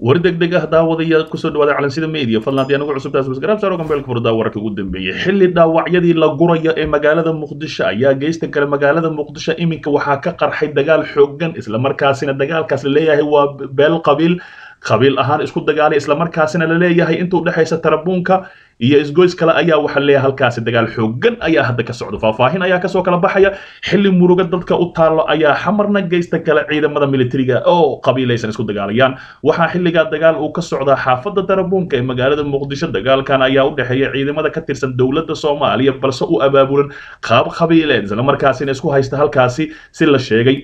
war degdeg ah daawadaya kusoo dhawaada calansida media fadlan haddii anagu cusubtaas wasgaraab saaro gambeelka furdaa wararka ugu dambeeyey xilli dhaawacyadii la guraya ee magaalada muqdisho ayaa geysta kale magaalada muqdisho iminka waxaa ka qarxay dagaal xooggan islamarkaasina dagaalkaas la leeyahay waa beel qabiil qabiil ahaan isku dagaalay islamarkaasina la leeyahay intuu dhexaysa tarabuunka iyo isgoys kale ayaa waxa leeyahay halkaasi dagaal xooggan ayaa hadda ka socdo faahfaahin ayaa kasoo kala baxaya xilli muruga dadka u taallo ayaa xamarna geysta kale ciidamada militariga oo qabiilaysan isku dagaalayaan waxaa xilligaa dagaal uu ka socdaa xaafadda tarabuunka ee magaalada muqdisho dagaalkan ayaa u dhexeeya ciidamada ka tirsan dowladda soomaaliya balse u abaabulan qaab qabiileed islamarkaasina isku haysta halkaasi si la sheegay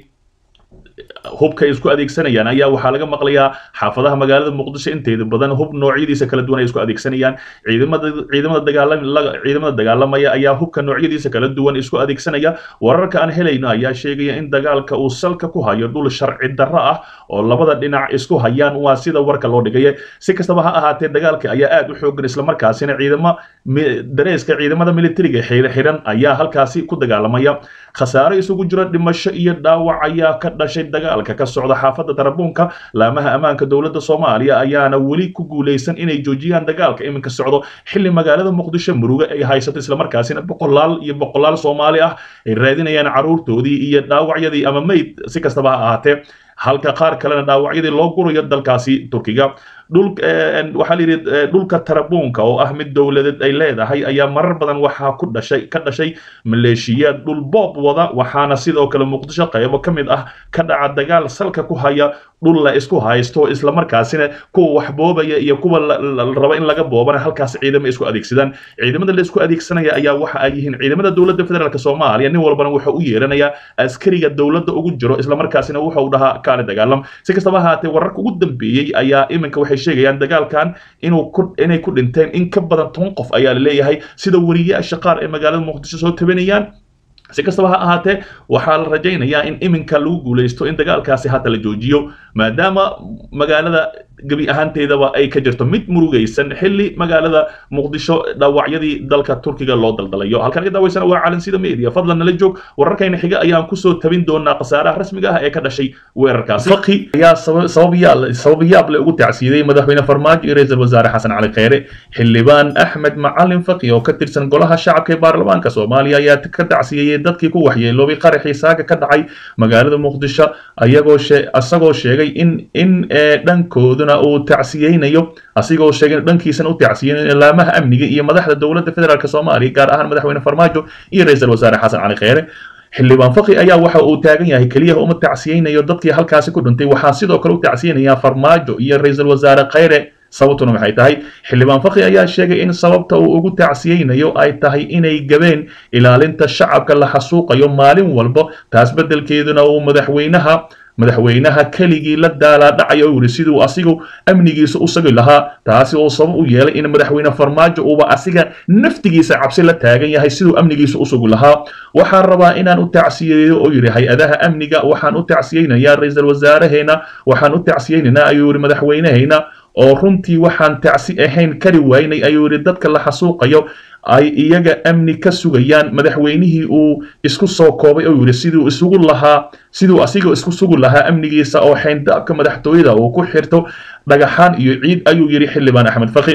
hubka ay isku adeegsanayaan ayaa waxaa laga maqlayaa xaafadaha magaalada muqdisho inteeda badan hub noocyadiisa kala duwan ay isku adeegsanayaan ciidamada ciidamada dagaalam ciidamada dagaalamaya ayaa hubka noocyadiisa kala duwan isku adeegsanaya wararka aan helayno ayaa sheegaya in dagaalka uu salka ku hayo dhul sharci darro ah oo labada dhinac isku hayaan waa sida warka loo dhigaya si kastaba ha ahaatee dagaalka ayaa aad u xoogan islamarkaasina ciidamo dareeska ciidamada militariga xiran ayaa halkaasi ku dagaalamaya khasaare isugu jira dhimasho iyo dhaawac ayaa ka dhashay dagaalka ka socda xaafadda tarabuunka laamaha ammaanka dowladda soomaaliya ayaana weli ku guulaysan inay joojiyaan dagaalka iminka socdo xilli magaalada muqdisho muruge ay haysato islamarkaasina boqolaal iyo boqolaal soomaali ah ay raadinayaan carruurtoodii iyo dhaawacyadii ama meyd si kastaba ha ahaatee halka qaar kalena dhaawacyadii loo gurayo dalkaasi turkiga dhul waxaa la yidhi dhulka tarabuunka oo ah mid dowladeed ay leedahay ayaa marar badan waxaa ku dhashay ka dhashay maleeshiyaad dhul boob wada waxaana sidoo kale muqdisho qaybo ka mid ah ka dhaca dagaal salka ku haya dhul la isku haysto islamarkaasina kuwa wax boobaya iyo kuwa raba in laga boobana halkaas ciidamo isku adeegsadaan ciidamada la isku adeegsanaya ayaa waxa ay yihiin ciidamada dowladda federaalk soomaaliya nin walbana wuxuu u yeeranayaa askariga dowladda ugu jiro islamarkaasina wuxuu dhahaa kaale dagaalam si kastaba ahaatee wararka ugu dambeeyey ayaa iminka waxay sheegayaan dagaalkan inuu ku inay ku dhinteen in ka badan toban qof ayaa la leeyahay sida wariyaasha qaar ee magaalada muqdisho soo tabanayaan si kastaba ha ahaatee waxaa la rajaynayaa in iminka lagu guulaysto in dagaalkaasi hata la joojiyo maadaama magaalada gebi ahaanteedaba ay ka jirto mid murugaysan xilli magaalada muqdisho dhaawacyadii dalka turkiga loo daldalayo halkan ka daawaysana waa calansida media fadlan nala joog wararkayna xiga ayaan kusoo tabin doonaa khasaaraha rasmiga ah ee ka dhashay weerarkaasi faqi ayaa sababiyaal sababiyaab le ugu tacsiiday madaxweyne farmaajo iyo ra-iisul wasaare xasan cali kheyre xildhibaan axmed macalin faqi oo ka tirsan golaha shacabka ee baarlamaanka soomaaliya ayaa ka tacsiyeyey dadkii ku waxyeeloobay qaraxii saaga ka dhacay magaalada muqdisho ayagoo isagoo sheegay in in dhankooda uu tacsiyeynayo asigoo sheegay dhankiisana u tacsiyeynayo laamaha amniga iyo madaxda dowladda federaalk soomaaliya gaar ahaan madaxweyne farmaajo iyo ra-iisul wasaare xasan cali kheyre xildhibaan faqi ayaa waxa uu taagan yahay keliya uma tacsiyeynayo dadkii halkaasi ku dhintay waxaa sidoo kale u tacsiyeynayaa farmaajo iyo ra-iisul wasaare kheyre sababtuna maxay tahay xildhibaan faqi ayaa sheegay in sababta uu ugu tacsiyeynayo ay tahay inay gabeen ilaalinta shacabka la xasuuqayo maalin walba taas beddelkeeduna uu madaxweynaha madaxweynaha keligii la daalaadhacay oo yidhi siduu asigu amnigiisa u sagi lahaa taasi oo sabab u yeelay in madaxweyne farmaajo uuba asiga naftigiisa cabsi la taagan yahay siduu amnigiisa u sugi lahaa waxaan rabaa inaan u tacsiyeeyo oo yidhi hay-adaha amniga waxaan u tacsiyeynayaa ra-iisul wasaaraheena waxaan u tacsiyeynaynaa ayuu yidhi madaxweyneheyna oo runtii waxaan tacsi ahayn kari waynay ayuu yidhi dadka la xasuuqayo ay iyaga amni ka sugayaan madaxweynihii uu isku soo koobay oo yidhi siduu isugu lahaa siduu asiga isku sugi lahaa amnigiisa oo xayndaabka madaxtooyada uu ku xirto dhagaxaan iyo ciid ayuu yidhi xildhibaan axmed faqi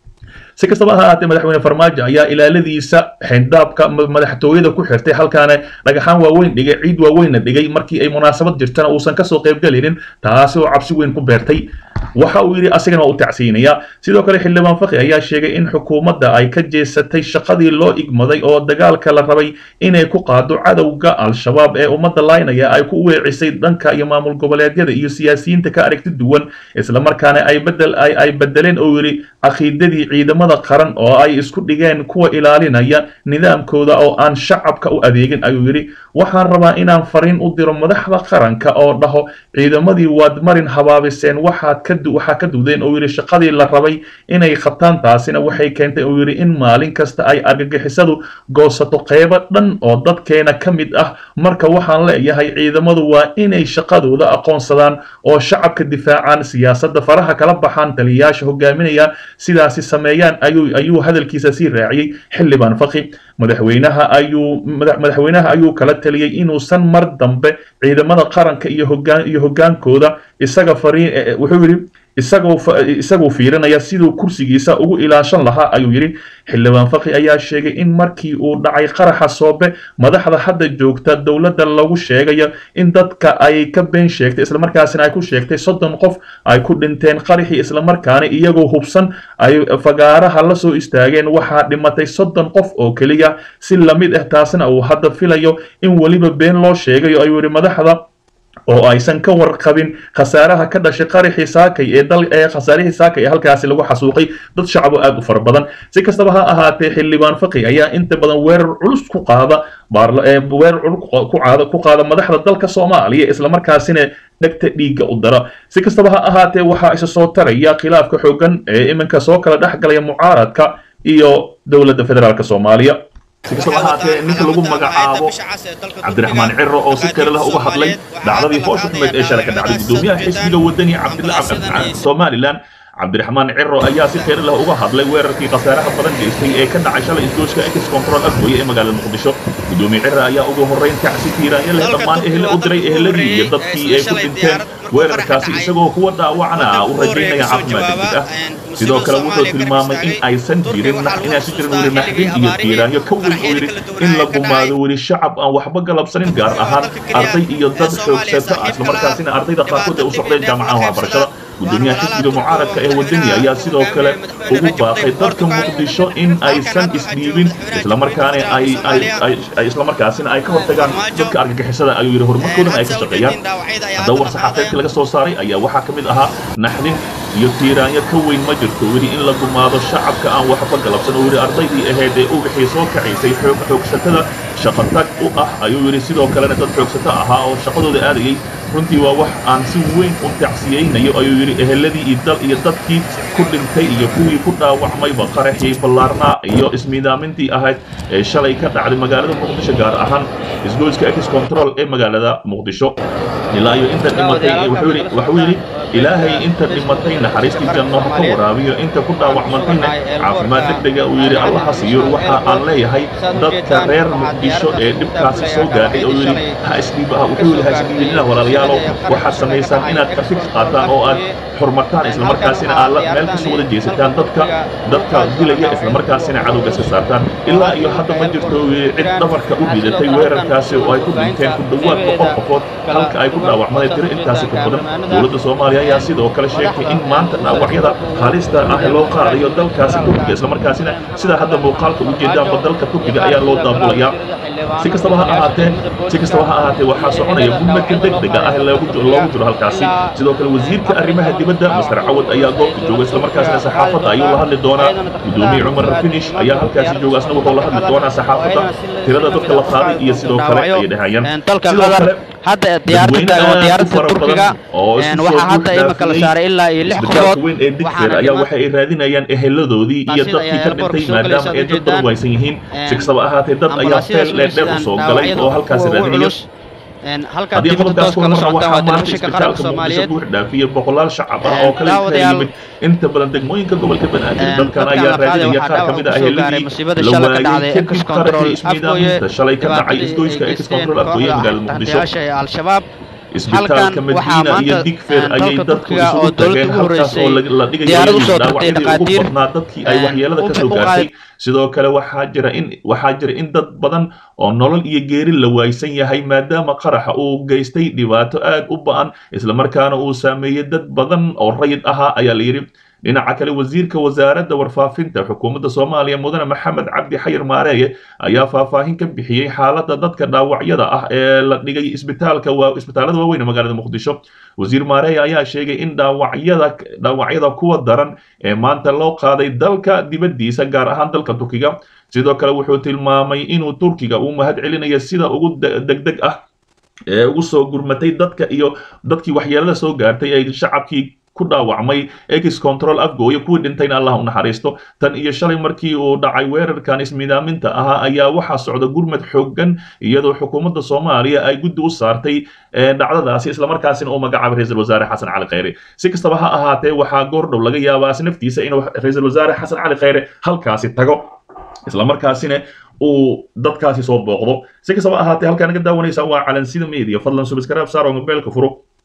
si kastaba ha ahaatee madaxweyne farmaajo ayaa ilaaladiisa xayndaabka madaxtooyada ku xirtay halkaana dhagaxaan waaweyn dhigay ciid waaweynna dhigay markii ay munaasabad jirtana uusan kasoo qaybgelinin taasi oo cabsi weyn ku beertay waxa uu yidhi asigana waa u tacsiyeynayaa sidoo kale xildhibaan faqi ayaa sheegay in xukuumadda ay ka jeesatay shaqadii loo igmaday oo dagaalka la rabay inay ku qaado cadowga al-shabaab ee ummadda laynaya ay ku weecisay dhanka iyo maamul goboleedyada iyo siyaasiyiinta ka aragti duwan islamarkaana ay bedel ay bedeleen oo yidhi caqiidadii ciidamada qaran oo ay isku dhigeen kuwa ilaalinaya nidaamkooda oo aan shacabka u adeegin ayuu yidhi waxaan rabaa inaan fariin u diro madaxda qaranka oo dhaho ciidamadii waad marin habaabiseen waxaad ka waxaa ka dudeen oo yidhi shaqadii la rabay inay qabtaan taasina waxay keentay oo yidhi in maalin kasta ay argagixisadu goosato qeybo dhan oo dadkeena ka mid ah marka waxaan leeyahay ciidamadu waa inay shaqadooda aqoonsadaan oo shacabka difaacaan siyaasadda faraha kala baxaan taliyayaasha hogaaminaya sidaasi sameeyaan ayuu ayuu hadalkiisa sii raaciyey xildhibaan faqi madaxweynaha ayuu madaxweynaha ayuu kala taliyey inuusan mar dambe ciidamada qaranka iyo hogaan iyo hogaankooda isaga fariin wuxuu yidhi isagoo isagoo fiirinaya siduu kursigiisa ugu ilaashan lahaa ayuu yidhi xildhibaan faqi ayaa sheegay in markii uu dhacay qaraxa soobe madaxda hadda joogta dowladda lagu sheegayo in dadka ay ka been sheegtay islamarkaasina ay ku sheegtay soddon qof ay ku dhinteen qaraxii islamarkaana iyagoo hubsan ay fagaaraha la soo istaageen waxaa dhimatay soddon qof oo keliya si lamid ah taasina uu hadda filayo in weliba been loo sheegayo ayuu yidhi madaxda oo aysan ka warqabin khasaaraha ka dhashay qaraxii saakay ee dal ee khasaarihii saakay ee halkaasi lagu xasuuqay dad shacabo aad u fara badan si kastaba ha ahaatee xildhibaan faqi ayaa inta badan weerar culus ku qaada weerar culus ku qaada ku qaada madaxda dalka soomaaliya islamarkaasina dhegta dhiigga u dara si kastaba ha ahaatee waxaa isa soo taraya khilaafka xooggan ee iminka soo kala dhex galaya mucaaradka iyo dowladda federaalk soomaaliya si kastaba ahaatee ninka lagu magacaabo cabdiraxmaan ciro oo si kale lah uga hadlay dhacdadii foosha xumeed ee shalay ka dhacday guddoomiyaha xisbiga wadani somalilan cabdiraxmaan ciro ayaa si kheyr lah uga hadlay weerarkii khasaaraha badan geystay ee ka dhacay shalay isgooska ex control afgoye ee magaalada muqdisho guddoomiye ciro ayaa ugu horreyn kacsi tiiraanya leh dhammaan ehle u diray ehladii iyo dadkii ay ku dhinteen weerarkaasi isagoo kuwa dhaawacna u rajaynaya caafimaad degdeg ah sidoo kale wuxuu tilmaamay in aysan jirin inaysan jirin weli naxdin iyo tiiraanyo ka weyn oo yidhi in la gumaado weli shacab aan waxba galabsanin gaar ahaan arday iyo dad xoogsata ah islamarkaasina ardayda qaarkood ee u socdeen jaamacadaha waxbarashada guddoomiyaha xisbiga mucaaradka ee wadani ayaa sidoo kale ugu baaqay dadka muqdisho in aysan isdhiibin islamarkaana ay ay islamarkaasina ay ka hortagaan dadka argagixisada ayuu yidhi horumarkoodana ay ka shaqeeyaan haddaba war saxaafeedkii laga soo saaray ayaa waxaa ka mid ahaa naxdin iyo tiiraanyo ka weyn ma jirto weli in la gumaado shacabka aan waxba galabsan oo yidhi ardaydii ahayd ee ubixii soo kacaysay xoog xoogsatada shaqatag u ah ayuu yidhi sidoo kalena dad xoogsato ahaa oo shaqadooda aadayay runtii waa wax aan si weyn u tacsiyeynayo ayuu yidhi eheladii iyo dal iyo dadkii ku dhintay iyo kuwii ku dhaawacmayba qaraxii ballaarnaa iyo ismiidaamintii ahayd ee shalay ka dhacday magaalada muqdisho gaar ahaan isgoyska ex control ee magaalada muqdisho ilaa iyo inta dhimatay waxuu yidhi ilaahay inta dhimatay naxariistii janno ha ka waraabiyo inta ku dhaawacmantayna caafimaad degdega uu yidhi allaha siiyo waxa aan leeyahay dadka reer muqdisho ee dhibkaasi soo gaadhay oo yidhi ha isdhiibaha wuxuu yidhi ha isdhiibinina walaalayaalow waxaad samaysaan inaad afig qaataan oo aad xurmataan islamarkaasina aad meel kasoo wada jeesataan dadka dadka dilaya islamarkaasina cadowga iska saartaan ilaa iyo hadda ma jirto cid dhabarka u ridatay weerarkaasi oo ay ku dhinteen ku dhowaad boqol qofood halka ay ku dhaawacmadeen tiro intaasi ka badan dowladda soomaaliya ayaa sidoo kale sheegtay in maanta dhaawacyada halista ah loo qaadayo dalkaasi turkiga islamarkaasina sidaa hadda muuqaalka u jeedaanba dalka turkiga ayaa loo daabulayaa si kastaba ha ahaatee si kastaba ha ahaatee waxaa soconaya gurmadka degdega ah loogu jiro halkaasi sidoo kale wasiirka arrimaha dibadda master cawad ayaa goobta jooga islamarkaasina saxaafadda ayuu la hadli doonaa gudoomiye cumar finish ayaa halkaasi jooga asna wuxuu la hadli doonaa saxaafadda tirada dadka la qaaday iyo sidoo kale ay dhahayaan sidoo kale hadda diyaaradda taagan diyaaradda turkiga waxaa hadda imika la saaray ilaa iyo lix qofood weyn ee digfeer ayaa waxa ay raadinayaan eheladoodii iyo dadkii ka dhintay maadaama ay dad badan waysan yihiin si kastaba ahaatee dad ayaa feel dheerdheer u soo galay oo halkaasi raadinaya halkaa haddii dibadda qodobkaas toos kala kulmana socotaan waxaa waa maanta telefishinka qaranka isbitaalka muqdisho soomaaliyeed buux dhaafiyey boqolaal shacab ah oo kale ka daawadayaal, yimid inta badan degmooyinka gobolka banaadir Een, dadkan dadkan ayaa la qaaday raadinaya waxaa qaar ka mid ah dhaawac kusoo gaaray eheladii musiibada la shalay ka waayey dhacday kadib ex control qaraxii ismiidaaminta shalay ka dhacay isgoyska ex control afgoye magaalada muqdisho muqdisho ee al-shabaab isbitaalka halkan waxaa madiina iyo maanta, digfeer een, ayay dalka dadku Turkiga oo isugu tageen dowladda ugu halkaas oo horeysay la la dhigayo diyaarad usoo dhaawacyadii dirtay ugu dhaqaatiir, badnaa dadkii ay een, waxyeelada ka u- soo u gaartay qaaday- sidoo kale waxaa jira in waxaa jira in dad badan oo nolol iyo geeri la waaysan yahay maadaama qaraxa uu geystay dhibaato aad u ba'an islamarkaana uu saameeyey dad badan oo rayid ahaa ayaa la yidhi dhinaca kale wasiirka wasaaradda warfaafinta xukuumadda soomaaliya mudane maxamed cabdi xayir maareeye ayaa faahfaahin ka bixiyey xaaladda dadka dhaawacyada ah ee la dhigay isbitaalka waa isbitaalada waaweyn ee magaalada muqdisho wasiir maareeye ayaa sheegay in dhaawacyada dhaawacyada kuwa daran ee maanta loo qaaday dalka dibaddiisa gaar ahaan dalka turkiga sidoo kale wuxuu tilmaamay inuu turkiga uu mahad celinayo sida ugu de- degdeg ah ee ugu soo gurmatay dadka iyo dadkii waxyeelada soo gaartay ee shacabkii ku dhaawacmay ex control afgooyo kuwii dhintayna allah u naxariisto tan iyo shalay markii uu dhacay weerarkan ismiidaaminta ahaa ayaa waxaa socda gurmad xooggan iyadoo xukuumadda soomaaliya ay guddi u saartay ee dhacdadaasi islamarkaasina uu magacaabay ra-iisul wasaare xasan cali khayre si kastaba ha ahaatee waxaa goordhow laga yaabaa si naftiisa inuu ra-iisul wasaare xasan cali khayre halkaasi tago islamarkaasina uu dadkaasi soo booqdo si kastaba ahaatee halkaa naga daawanaysa waa calansida media fadlan subscribe saar oo mobilka furo